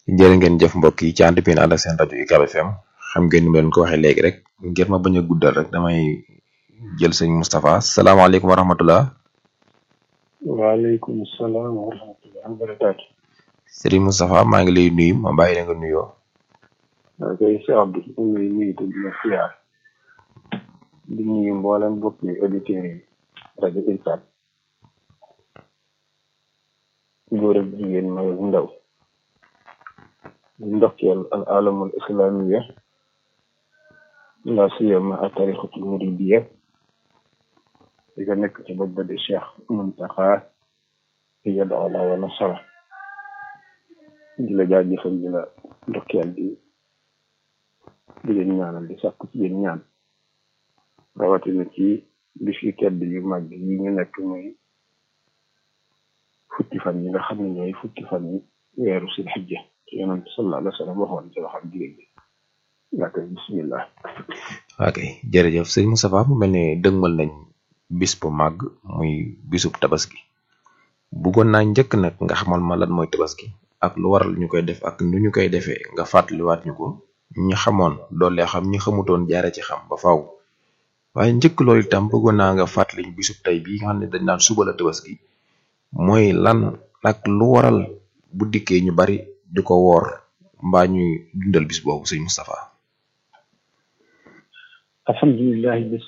jërë ngeen jëf mbokk yi ci ànd bi ànd ak seen rajo UCAB FM xam ngeen ni ma leen ko waxee léegi rek ngir ma bañ a guddal rek damay jël sëñ Moustapha salaamaaleykum wa rahmatullah waaleykum salaam wa rahmatulah wa barakaatu. Serigne Moustapha maa ngi lay nuyu ma bàyyi la nga nuyoo. waaw kay si Abdou ñu ngi lay nuyu te di la siyaar di nuyu mboolem mbokki auditeurs yi rajo UCAB góor ak jigéen mag ak ndaw di ndokkeel al alamul islamiya la siyama a tarixatul muridiya di ko nekk ci bopp ba di Cheikh Muntaxa yadda ala wa nasara di la jaajëfal di la ndokkeel di di leen ñaanal di sàkku ci yéen ñaan rawatina ci bis yu tedd yu mag yi ñu nekk muy fukki fan yi nga xam ne ñooy fukki fan yi weeru sil xijja ci yonent sallallahu alayhi wa sallam waxoon ci waxam jigéen bi yaa koy bismillah ok jërëjëf sëñ Moustapha mu mel ne dëgmal nañ bis bu màgg muy bisub tabaski bëggoon naa njëkk nag nga xamal ma lan mooy tabaski ak lu waral ñu koy def ak nu ñu koy defee nga fàttaliwaat ñu ko ñi xamoon doole xam ñi xamutoon jaare ci xam ba faaw waaye njëkk loolu itam bëggoon naa nga fàttali ñu bisub tey bii nga xam ne dañ naan suba la tabaski mooy lan ak lu waral bu dikkee ñu bari di ko woor mbaa ñuy dundal bis boobu sëñ Moustapha alhamdulilah